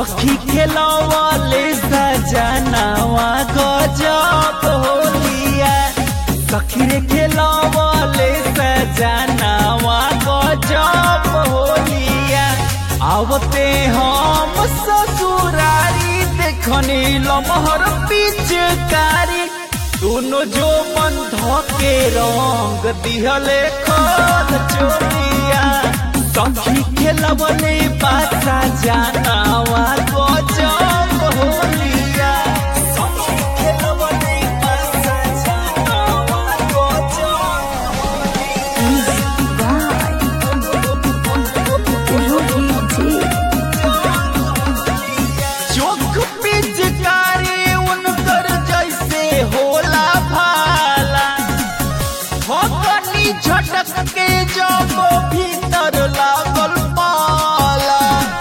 सखी खेलवले सजनावा गजब होलिया सखी रे खेलवले सजनावा गजब होलिया आवते हम ससुरारी देखनी लमहर पिचकारी दोनों जो बंध के रंग दिहले खोद चोरिया सखी खेलवले बासा जानावा गजब होलिया सखी खेलवले बासा जानावा गजब चोख पिचकारी उनकर जैसे होला भाला भगनी झटक के जब भीतर लागल पाला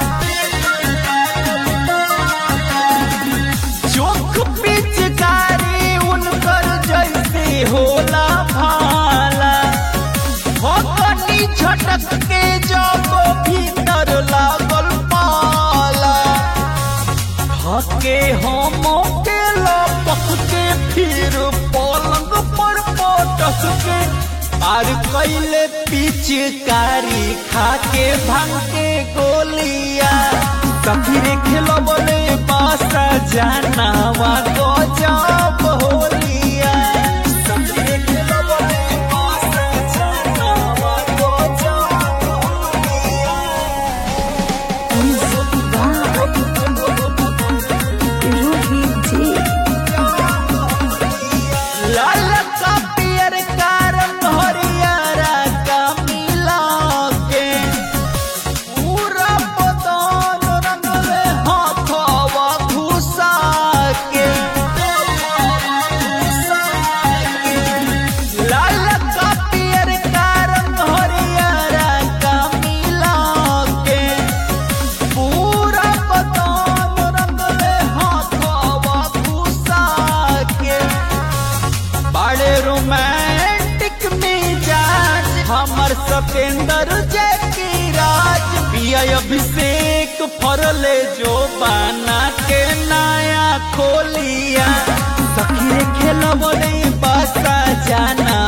चोख पिचकारी उनकर जैसे होला भाला भगनी झटक के जब भीतर लागल पाला हके हम के लपक के फिर पलंग पर पटक के पार कैले पिचकारी खाके भांग के गोलिया सफिरे खेलबले बासा जानावा गजब होलिया सफिरे खेलबले बासा जानावा गजब होलिया लाल का पियर का रंग हरियारा का मिला के पूरा बदन रंगले हाथवा घुसा के लाल का पियर का रंग हरियारा का मिला के पूरा बदन रंगले हाथवा घुसा के बड़े रोमांटिक मिजाज हमर सतेंद्र जय राज पिया अभिषेक फरले जो बाना के नया खोलिया सखी खेलबले बासा जाना